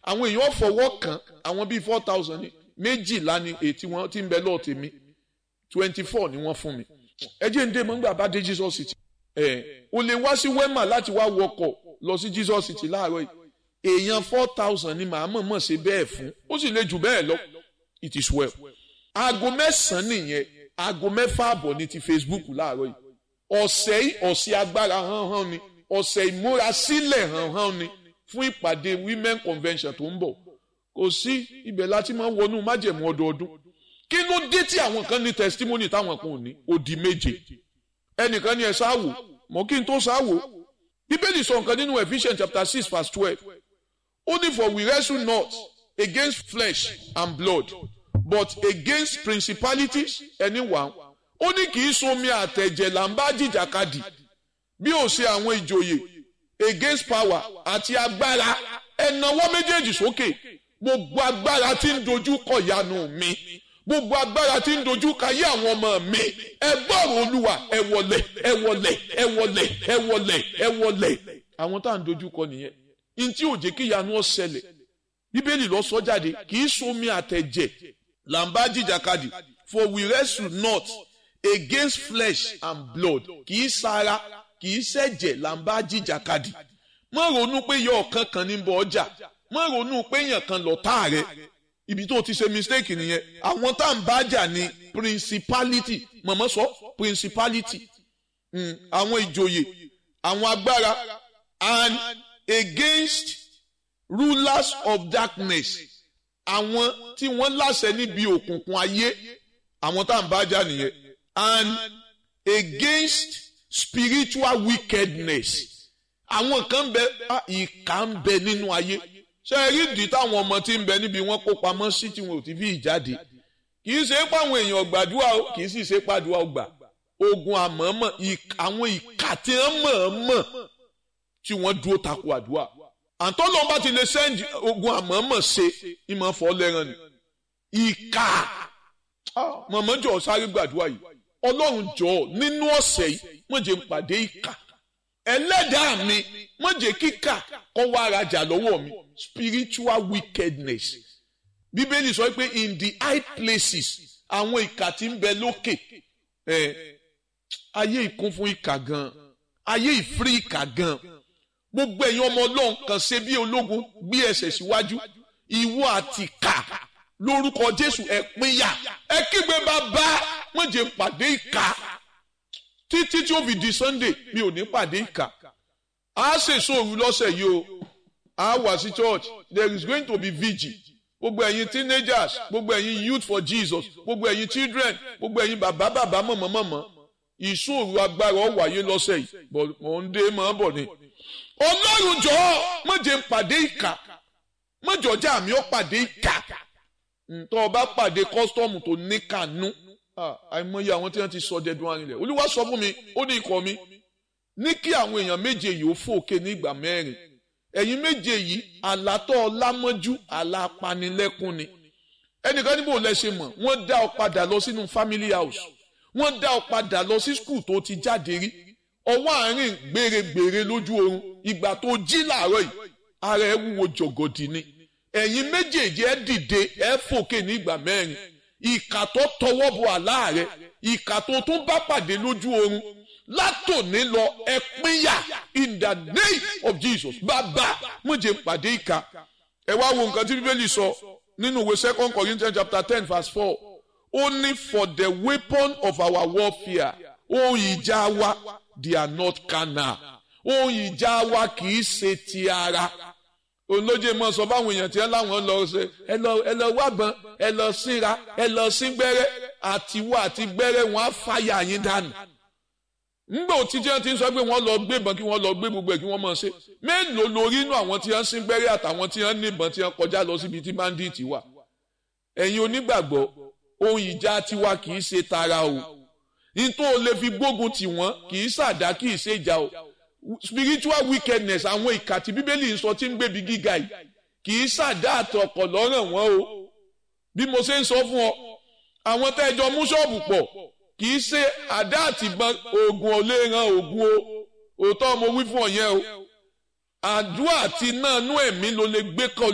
àwọn èèyàn fọwọ́ kàn àwọn bíi four thousand ní méjìlá ni ètí wọn ti ń bẹ lọ́ọ̀ tèmi twenty four ni wọ́n fún mi ẹ jẹ́ ń dé mọ́ nígbà bá dé Jesus city ẹ o lè wá sí wema láti wá wọkọ̀ lọ sí Jesus city láàárọ̀ yìí èèyàn four thousand ni màá mọ̀ọ́mọ̀ ṣe bẹ́ẹ̀ fún ó sì lè jù bẹ́ẹ̀ lọ it is well aago mẹ́sàn-án nìyẹn aago mẹ́fà àbọ̀ ní ti Facebook láàárọ̀ yìí ọ̀sẹ̀ yìí ọ̀sẹ̀ agbára hánhán ni ọ̀sẹ̀ ìmúrasílẹ̀ hánhán ni fún ìpàdé women convention tó ń bọ̀ kò sí ibẹ̀ láti máa ń wọnú májẹ̀mú ọdọọdún kí ló dé tí àwọn kan ní testimony táwọn kan ò ní odi méje ẹnìkan ní ẹ sáwò mọ kí n tó sáwò bíbélì sọ nǹkan nínú Ephesians chapter six verse twelve ó ní for we wrestle not against flesh and blood but against principalities ẹni wà ó ní kì í somi àtẹ̀jẹ̀ là ń bá jìjàkadì bí ó ṣe àwọn ìjòyè against power àti agbára ẹ̀nàwọ́ méjèèjì sókè gbogbo agbára tí ń dojú kọ ìyanu mi gbogbo agbára tí ń dojú kayé àwọn ọmọ mi ẹ gbọ́rọ̀ olúwa ẹ wọlẹ̀ ẹ wọlẹ̀ ẹ wọlẹ̀ ẹ wọlẹ̀ ẹ wọlẹ̀ àwọn tá à ń dojú kọ nìyẹn n tí ò jẹ́ kí ìyanu ó ṣẹlẹ̀ bíbélì lọ sọ jáde kì í somi àtẹ̀jẹ̀ là ń bá jìjàkadì for we wrestle not against flesh and blood kì í sara kì í ṣẹ̀jẹ̀ là ń bá jìjàkadì má ronú pé yọ ọ̀kan kan ní bọ̀ ọjà má ronú pé èèyàn kan lọ̀tá rẹ ibi tó ti ṣe mistake nìyẹn àwọn tá à ń bá jà ní principality mọ̀mọ́ sọ principality àwọn ìjòyè àwọn agbára and against rulers of darkness àwọn tí wọ́n láṣẹ níbi òkùnkùn ayé àwọn tá à ń bá jà nìyẹn and against spiritual wickedness àwọn kan bẹ ìkà ń bẹ nínú ayé ṣe é rí ìdí táwọn ọmọ tí ń bẹ níbi wọn kó pamọ́ sí tí wọn ò ti fi ìjáde kì í ṣe pé àwọn èèyàn gbàdúrà o kì í sì ṣe pàdúrà o gbà ogun àmọ́mọ́ àwọn ìkà tí wọ́n mọ̀ọ́mọ̀ tí wọ́n dúró takò àdúrà àǹtọ́ lọ́n bá ti lè sẹ́ǹdì ogun àmọ́mọ́ ṣe ìmọ̀ fọ́ lẹ́ràn ni ìkà mọ̀mọ́jọ́ sáré gbàdúrà yìí ọlọ́run jọ̀ọ́ nínú ọ̀sẹ̀ yìí wọ́n jẹ́ ń pàdé ìkà ẹlẹ́dàá mi wọ́n jẹ́ kíkà kọ́ wá arajà lọ́wọ́ mi spiritual wickedness bíbélì sọ pé in the high places àwọn ìkà tí ń bẹ lókè ẹ ayé ìkún fún ìkà gan ayé ìfírí ìkà gan gbogbo ẹ̀yin ọmọ ọlọ́run kan ṣe bí ológun gbé ẹsẹ̀ síwájú ìwọ àti ìkà lórúkọ jésù ẹ pínyà ẹ kígbe bàbá wọ́n jẹ́ pàdé ìkà títí tí ó fi di sunday mi ò ní pàdé ìkà a ṣèṣò òru lọ́sẹ̀ yìí o a wà sí church there is going to be vigil gbogbo ẹ̀yin teenagers gbogbo ẹ̀yin youth for jesus gbogbo ẹ̀yin children gbogbo ẹ̀yin bàbá bàbá mọ̀mọ́ mọ̀mọ́ ìṣòro agbára ó wáyé lọ́sẹ̀ yìí but mò ń dé mọ́ bọ̀ ni. ọlọ́run jọ̀ọ́ má jẹ́ n pàdé ìkà má jọ̀ọ́jà mi ó pàdé ìkà ntọ́ ọba pàdé kọ́sítọ́ọ̀mù tó ní kànú àìmọye àwọn tí wọ́n ti sọ dẹ́dun arinlẹ̀ olúwa sọ fún mi ó ní ikọ̀ mi ní kí àwọn èèyàn méje yìí ó fòkè ní ìgbà mẹ́rin ẹ̀yin méje yìí àlátọ́ ọlámọ́jú àlápanilẹ́kún ni ẹnìkan níbo lẹ ṣe mọ̀ wọ́n dá ọ padà lọ sínú family house wọ́n dá ọ padà lọ sí skul tó ti jáde rí ọwọ́ àárín gbèrègbèrè lójú oorun ìgbà tó jí làárọ̀ yìí ara ẹ wúwo jọ̀gọ̀dì ni ẹ̀yin méjèèjì ẹ dìde ẹ fòkè ní ìgbà mẹ́rin ìkà tó tọwọ́ bọ àlá rẹ ìkà tó tún bá pàdé lójú oorun látòní lọ ẹ pínyà in the name of Jesus bàbá mo jẹ́ pàdé ìkà ẹ wá wo nǹkan tí bíbélì sọ nínú ìwé second Corinthians chapter ten verse four ó ní for the weapon of our warfare ohun ìjà wa they are not carnal ohun ìjà wa kì í ṣe ti ara olóje mọ sọ fáwọn èèyàn tí ẹ láwọn lọ ṣe ẹ lọ ẹ lọ wábọn ẹ lọ síra ẹ lọ sí gbẹ́rẹ́ àtiwọ àti gbẹ́rẹ́ wọn á fàyà yín dànù ngbà tí jẹ́ ti ń sọ pé wọ́n lọ gbé ìbọn kí wọ́n lọ gbé gbogbo ẹ̀ kí wọ́n mọ̀ ṣe mélòó lórí inú àwọn tí wọ́n sín gbẹ́rẹ́ àtàwọn tí wọ́n ní ìbọn tí wọ́n kọjá lọ síbi tí bandit wà ẹ̀yin onígbàgbọ́ ohun ìjà tiwa kì í ṣe tara o nítorí o lè fi gbógun tì wọ́n kì í ṣàdá kì í ṣe ìjà o spiritual wickedness àwọn ìkà tí bíbélì ń sọ tí ń gbébi gíga yìí kì í ṣàdá àtọkọ̀ lọ́ràn wọn o bí mo ṣe ń sọ fún ọ àwọn tẹ́jọ mú ṣọ́ọ̀bù pọ̀ kì í ṣe àdá àtìbọn oògùn ọ̀lẹ́ran oògùn o òótọ́ mo wí fún ọ yẹn o àdúrà àti náà nú ẹ̀mí ló lè gbé kọ́